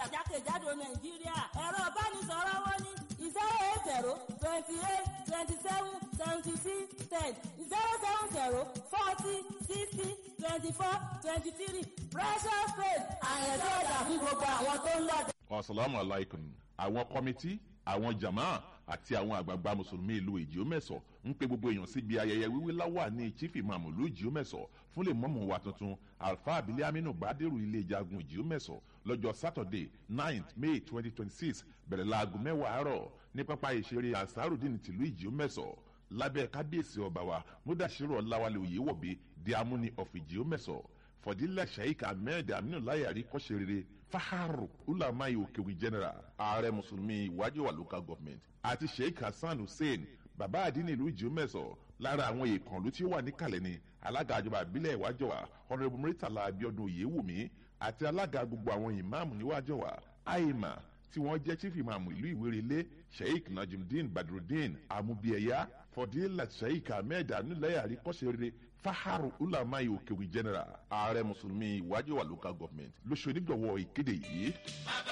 padà jákèjádò nàìjíríà ẹ̀rọ ìbánisọ̀rọ̀ wọn ní zero eight zero twenty eight twenty seven seventy six ten zero seven zero forty sixty twenty four twenty three precious faith àyẹ̀dọ́ ọ̀dà fún gbogbo àwọn tó ń lọ. asalaamu alaykum àwọn kọ́mítì àwọn jama àti àwọn àgbààgbà mùsùlùmí ìlú ìjíọ́mẹ̀sọ̀ ń pe gbogbo èèyàn síbi ayẹyẹ wíwí láwà ní chief imam ìlú ìjíọ́mẹ̀sọ̀ fún lè mọ́mọ́ wa tuntun alfa abilé aminu gbadero ilé ìjagun ìjíọ́mẹ̀sọ̀ lọ́jọ́ saturday ninth may twenty twenty six bẹ̀rẹ̀ láago mẹ́wàá àárọ̀ ní pápá ìṣeré ansarudin tìlú ìjíọ́mẹ̀sọ̀ lábẹ́ kábíyèsí ọba wa mudashiru ọláwálé oyèwọ̀bí di amúni of ìjíọ́mẹ̀sọ̀ fọdílẹ̀ sheik ahmed aminu layari kọ́sẹ̀rẹ̀rẹ̀ faharu ulamai okewi general ààrẹ mùsùlùmí ìwájú wa local government àti sheik hasan hussein bàbá àdínní ìlú ìjíọ́mẹ̀sọ̀ lára àwọn ìkànnlú tí ó wà níkàlẹ̀ ni alága àjọba àbílẹ̀ ìwájú wa honourable muritala abiodun oyewumi àti alága gbogbo àwọn ìmáàmù níwájú wa aima tí wọ́n jẹ́ chief imam ìlú ìwérelé sheik najimudeen badrudeen amubiyẹya fọdílẹ̀ sheik ahmed aminu layari kọ́sẹ̀rẹ̀rẹ̀ faharu ulamai okewi general ààrẹ mùsùlùmí ìwájú wa local government lóṣù onígbọ̀wọ́ ìkéde yìí.